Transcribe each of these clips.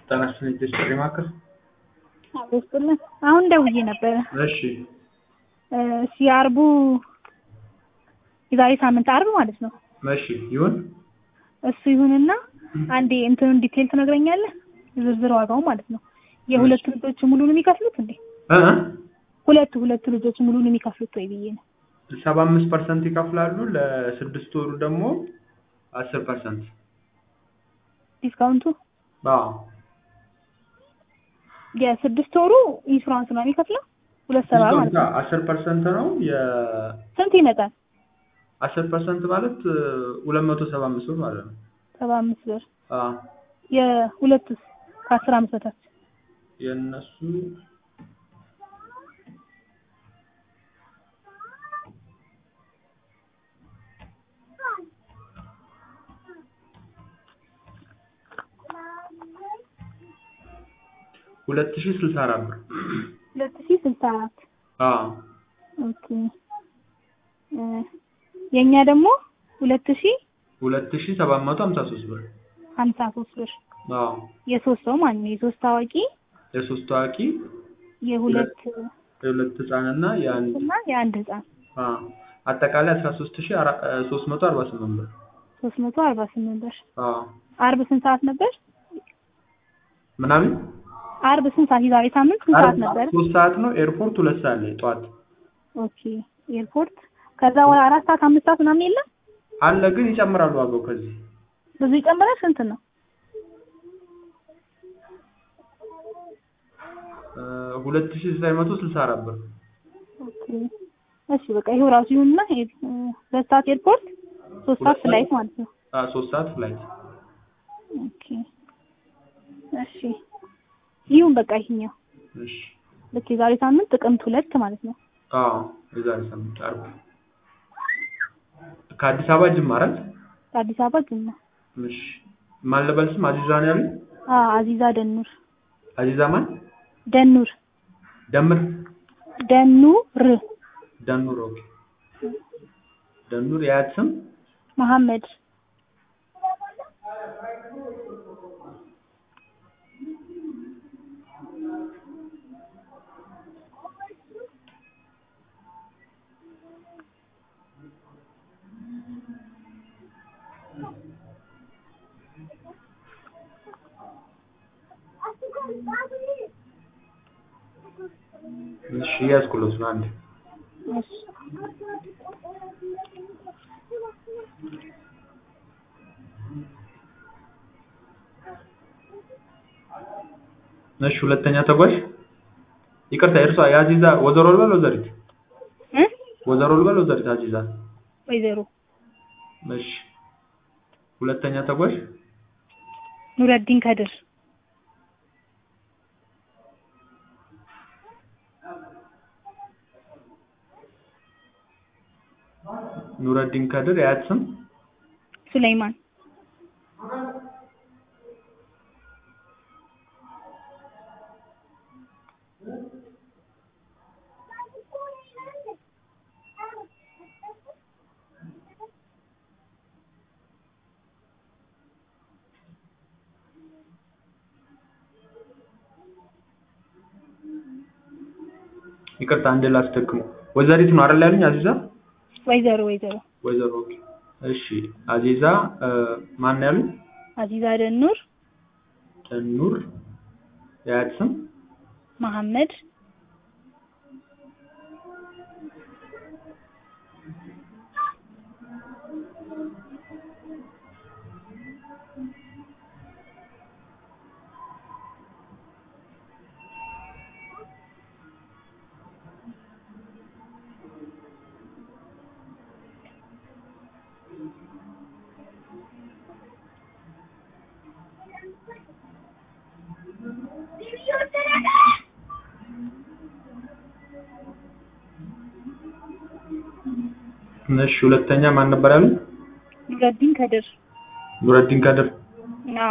ጤና ይስጥልኝ ጥሪ ማዕከል። አብስጥልን አሁን ደውዬ ነበረ። እሺ እሺ የአርቡ የዛሬ ሳምንት አርብ ማለት ነው። እሺ ይሁን። እሱ ይሁንና አንዴ እንትኑን ዲቴል ትነግረኛለህ? ዝርዝር ዋጋው ማለት ነው። የሁለቱ ልጆች ሙሉን የሚከፍሉት እንዴ? እ ሁለቱ ሁለቱ ልጆች ሙሉን የሚከፍሉት ወይ ብዬ ነው። ሰባ አምስት ፐርሰንት ይከፍላሉ። ለስድስት ወሩ ደግሞ አስር ፐርሰንት ዲስካውንቱ አዎ የስድስት ወሩ ኢንሹራንስ ነው የሚከፍለው ሁለት ሰባ ማለት ነው። አስር ፐርሰንት ነው። ስንት ይመጣል? የአስር ፐርሰንት ማለት ሁለት መቶ ሰባ አምስት ብር ማለት ነው። ሰባ አምስት ብር አዎ የሁለቱስ ከአስር አመት በታች የእነሱ ሁለት ሺህ ስልሳ አራት ብር ሁለት ሺህ ስልሳ አራት አዎ ኦኬ የእኛ ደግሞ ሁለት ሺህ ሁለት ሺህ ሰባት መቶ ሀምሳ ሶስት ብር ሀምሳ ሶስት ብር አዎ የሶስት ሰው ማለት ነው። የሶስት ታዋቂ የሶስት ታዋቂ የሁለት የሁለት ህጻንና የአንድ እና የአንድ ህፃን አዎ አጠቃላይ አስራ ሶስት ሺህ ሶስት መቶ አርባ ስምንት ብር ሶስት መቶ አርባ ስምንት ብር። አዎ አርብ ስንት ሰዓት ነበር? ምናምን አርብ ስንት ሰዓት? የዛሬ ሳምንት ስንት ሰዓት ነበር? ሶስት ሰዓት ነው። ኤርፖርት ሁለት ሰዓት ላይ ጠዋት ኦኬ ኤርፖርት። ከዛ ወደ አራት ሰዓት አምስት ሰዓት ምናምን የለም አለ፣ ግን ይጨምራሉ ዋጋው ከዚህ ብዙ ይጨምራል። ስንት ነው? ሁለት ሺህ ዘጠኝ መቶ ስልሳ አራት ብር ኦኬ እሺ በቃ ይሄው ራሱ ይሁንና ሁለት ሰዓት ኤርፖርት ሶስት ሰዓት ፍላይት ማለት ነው። አዎ ሶስት ሰዓት ፍላይት ኦኬ እሺ ይሁን በቃ ይሄኛው እሺ ልክ የዛሬ ሳምንት ጥቅምት ሁለት ማለት ነው። አዎ የዛሬ ሳምንት አርብ ከአዲስ አበባ ጅማ አይደል? ከአዲስ አበባ ጅማ። እሺ ማን ልበል ስም? አዚዛ ነው ያሉኝ? አዎ አዚዛ ደኑር አዚዛ ማን? ደኑር ደምር ደኑር ደኑር። ኦኬ ደኑር የአያት ስም? መሐመድ እሺ ያዝኩሎት ነው አንዴ እሺ እሺ ሁለተኛ ተጓዥ ይቅርታ፣ እርሷ የአዚዛ ወዘሮ ልበል ወዘሪት? እ ወዘሮ ልበል ወዘሪት? አዚዛ ወይዘሮ እሺ ሁለተኛ ተጓዥ ኑረዲን ከድር ኑረዲን ከድር የአያት ስም? ሱለይማን ይቅርታ አንዴ ላስደግሙ። ወዘሪት ነው አይደል ያሉኝ? አዚዛ ወይዘሮ ወይዘሮ ወይዘሮ ኦኬ። እሺ አዚዛ ማን ነው ያሉኝ? አዚዛ ደኑር ደኑር የአያት ስም? መሐመድ እሺ ሁለተኛ ማን ነበር ያሉኝ? ኑረዲን ከድር ኑረዲን ከድር አዎ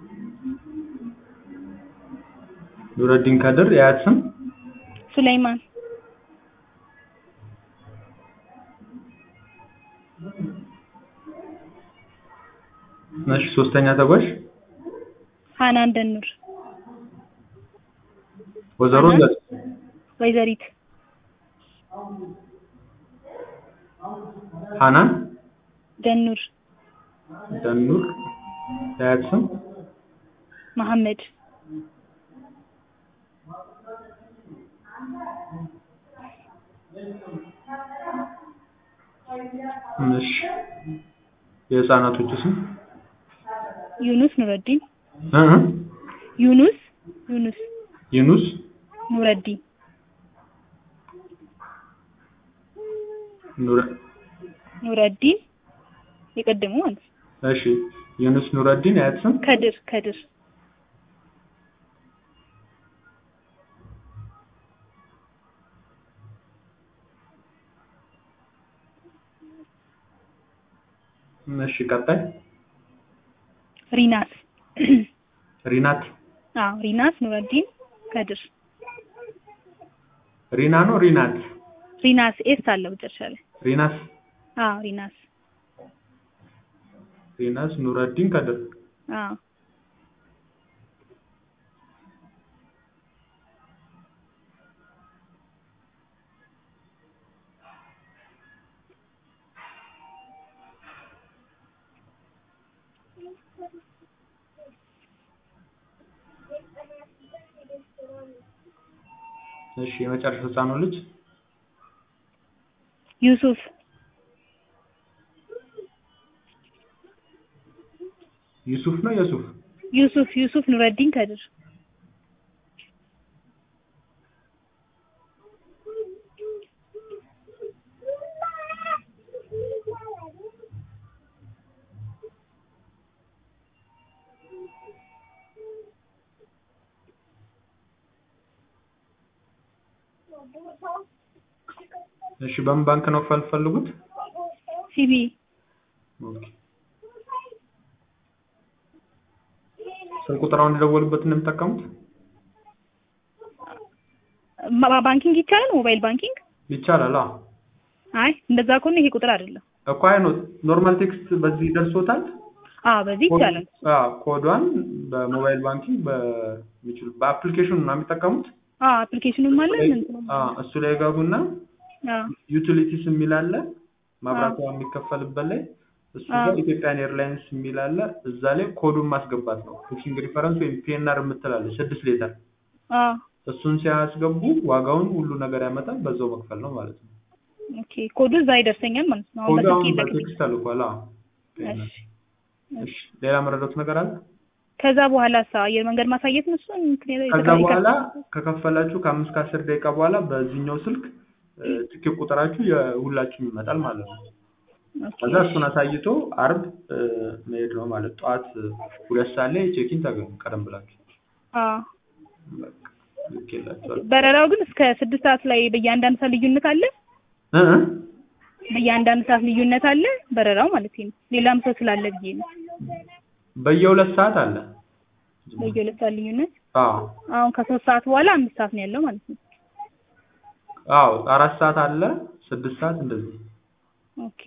ኑረዲን ከድር የአያት ስም? ሱለይማን እሺ ሶስተኛ ተጓዥ ሀናን ደኑር ወይዘሮ ሀና? ዘ- ወይዘሪት ሀናን ደኑር ደኑር የአያት ስም መሐመድ እሺ የህፃናቶቹ ስም ዩኑስ ኑረዲን እ እ ዩኑስ ዩኑስ ዩኑስ ኑረዲን ኑረ ኑረዲን የቀደሙ ማለት ነው። እሺ ዩኑስ ኑረዲን የአያት ስም ከድር ከድር እሺ ቀጣይ ሪናስ ሪናት አዎ ሪናስ ኑረዲን ከድር ሪና ነው ሪናት ሪናስ ኤስ አለው መጨረሻ ላይ ሪናስ አዎ ሪናስ ሪናስ ኑረዲን ከድር አዎ እሺ የመጨረሻ ህፃኑ ልጅ ዩሱፍ ዩሱፍ ነው የሱፍ ዩሱፍ ዩሱፍ ኑረዲን ከድር እሺ በምን ባንክ ነው ፈልፈልጉት ሲቢ ኦኬ ስልክ ቁጥራውን የደወሉበት ነው የምጠቀሙት ማ- ባንኪንግ ይቻላል ሞባይል ባንኪንግ ይቻላል አዎ አይ እንደዛ ከሆነ ይሄ ቁጥር አይደለም እኮ አይ ነው ኖርማል ቴክስት በዚህ ደርሶታል አዎ በዚህ ይቻላል አዎ ኮዷን በሞባይል ባንኪንግ በሚችሉ በአፕሊኬሽኑ ነው የሚጠቀሙት አዎ አፕሊኬሽኑም አለ እንትኑም አለ። አዎ እሱ ላይ ገቡና አዎ ዩቲሊቲስ የሚል አለ መብራቷ የሚከፈልበት ላይ እሱ አዎ። ጋር ኢትዮጵያን ኤርላይንስ የሚል አለ እዛ ላይ ኮዱን ማስገባት ነው ቡኪንግ ሪፈረንስ ወይም ፒኤንአር የምትላለች ስድስት ሌተር አዎ እሱን ሲያስገቡ ዋጋውን ሁሉ ነገር ያመጣል በዛው መክፈል ነው ማለት ነው ኦኬ ኮዱ እዛ ይደርሰኛል ማለት ነው አሁን ኮዱ በስልክ አሁን ይለቅ በቴክስት ተልኳል አዎ እሺ እሺ ሌላ መረዳት ነገር አለ ከዛ በኋላ ሳ አየር መንገድ ማሳየት ነው እሱን ምክንያት ከዛ በኋላ ከከፈላችሁ ከአምስት ከአስር ደቂቃ በኋላ በዚህኛው ስልክ እ፣ ትኬት ቁጥራችሁ የሁላችሁም ይመጣል ማለት ነው ከዛ እሱን አሳይቶ አርብ እ፣ መሄድ ነው ማለት ጠዋት እ፣ ሁለት ሰዓት ላይ ቼኪን ታገኙ ቀደም ብላችሁ በቃ ልኬላችኋል በረራው ግን እስከ ስድስት ሰዓት ላይ በየአንዳንድ ሰዓት ልዩነት አለ እ እ? በየአንዳንድ ሰዓት ልዩነት አለ በረራው ማለት ነው ሌላም ሰው ስላለ ብዬ ነው በየሁለት ሰዓት አለ በየሁለት ሰዓት ልዩነት አዎ አሁን ከሶስት ሰዓት በኋላ አምስት ሰዓት ነው ያለው ማለት ነው አዎ አራት ሰዓት አለ ስድስት ሰዓት እንደዚህ ኦኬ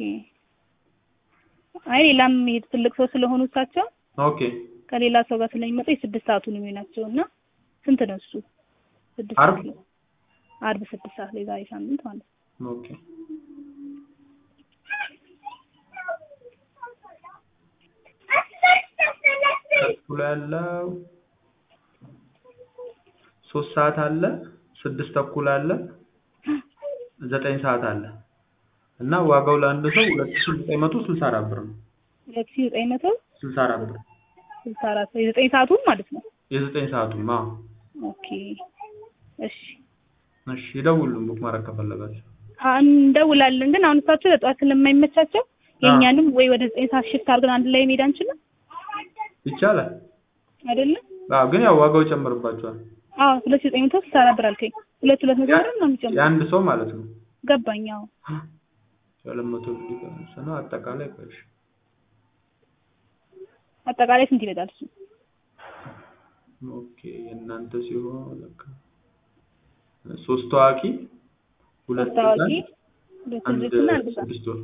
አይ ሌላም ይሄ ትልቅ ሰው ስለሆኑ እሳቸው ኦኬ ከሌላ ሰው ጋር ስለሚመጡ የስድስት ሰዓቱ ነው የሚሆናቸው እና ስንት ነው እሱ ስድስት አርብ? ሰዓት ላይ አርብ ስድስት ሰዓት ላይ ዛሬ ሳምንት ማለት ነው ኦኬ ተኩል ያለው ሶስት ሰዓት አለ ስድስት ተኩል አለ ዘጠኝ ሰዓት አለ እና ዋጋው ለአንድ ሰው ሁለት ሺህ ዘጠኝ መቶ ስልሳ አራት ብር ነው ሁለት ሺህ ዘጠኝ መቶ ስልሳ አራት ብር ስልሳ አራት የዘጠኝ ሰዓቱን ማለት ነው የዘጠኝ ሰዓቱም አዎ ኦኬ እሺ እሺ ይደውሉን ቡክ ማድረግ ከፈለጋችሁ አ- እንደውላለን ግን አሁን እሳቸው ለጠዋት ስለማይመቻቸው የእኛንም ወይ ወደ ዘጠኝ ሰዓት ሽፍት አድርገን አንድ ላይ መሄድ አንችልም ይቻላል አይደለም አዎ ግን ያው ዋጋው ይጨምርባቸዋል አዎ ሁለት ሺህ ዘጠኝ መቶ ስልሳ አራት ብር አልከኝ ሁለት ሁለት መቶ ብር ነው የሚጨምረው የአንድ ሰው ማለት ነው ገባኝ አዎ ሁለት መቶ ብር ዲፈረንስ ነው አጠቃላይ ቆይሽ አጠቃላይ ስንት ይመጣል እሱ ኦኬ የእናንተ ሲሆን ለካ ሶስት ታዋቂ ሁለት ሶስት ታዋቂ ህፃን ሁለት አንድ ልጆችና አንድ ህፃን ስድስት ወር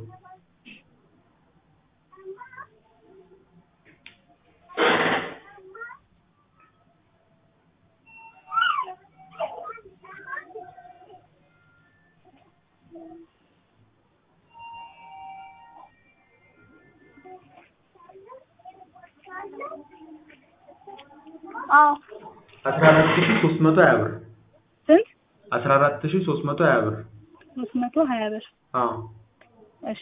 አዎ አስራ አራት ሺህ ሶስት መቶ ሀያ ብር ስንት አስራ አራት ሺህ ሶስት መቶ ሀያ ብር ሶስት መቶ ሀያ ብር አዎ እሺ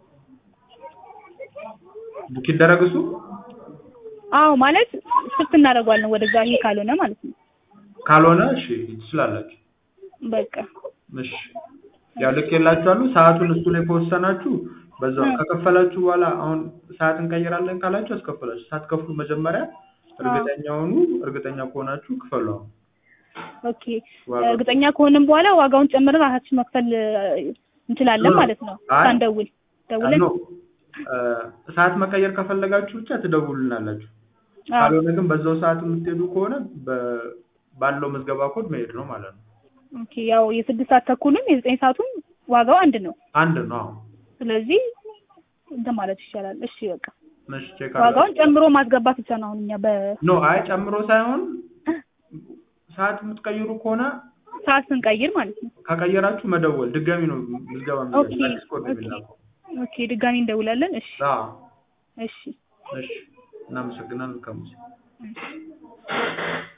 ቡክ ይደረግ እሱ አዎ ማለት ሽፍት እናደርገዋለን ወደዛ ይሄ ካልሆነ ማለት ነው ካልሆነ እሺ ትችላላችሁ በቃ እሺ ያው ልክ የላችኋለሁ ሰዓቱን እሱ ላይ ከወሰናችሁ በዛው እ። ከከፈላችሁ በኋላ አሁን ሰዓት እንቀይራለን ካላችሁ አስከፍላችሁ ሳትከፍሉ መጀመሪያ እርግጠኛ ሁኑ እርግጠኛ ከሆናችሁ ክፈሉ አሁን ኦኬ ዋጋው- እርግጠኛ ከሆንም በኋላ ዋጋውን ጨምረን ራሳችን መክፈል እ, እንችላለን ኖ፣ ማለት ነው አይ፣ ሳንደውል ደውለን ኖ እ፣ ሰዓት መቀየር ከፈለጋችሁ ብቻ ትደውሉልናላችሁ አዎ ካልሆነ ግን በዛው ሰዓት የምትሄዱ ከሆነ በ- ባለው ምዝገባ ኮድ መሄድ ነው ማለት ነው ኦኬ ያው የስድስት ሰዓት ተኩልም የዘጠኝ ሰዓቱም ዋጋው አንድ ነው አንድ ነው አዎ ስለዚህ እንትን ማለት ይቻላል እሺ በቃ እሺ ቼክ ዋጋውን ጨምሮ ማስገባት ብቻ ነው አሁን እኛ በ ኖ አይ ጨምሮ ሳይሆን ሰዓት የምትቀይሩ ከሆነ ሰዓት ስንቀይር ማለት ነው ከቀየራችሁ መደወል ድጋሚ ነው ምዝገባ ኦኬ የሚደረግ አዲስ ኮድ ነው ኦኬ የሚላከው ኦኬ ድጋሚ እንደውላለን እሺ አዎ እሺ እሺ እናመሰግናለን ከሙሴ እሺ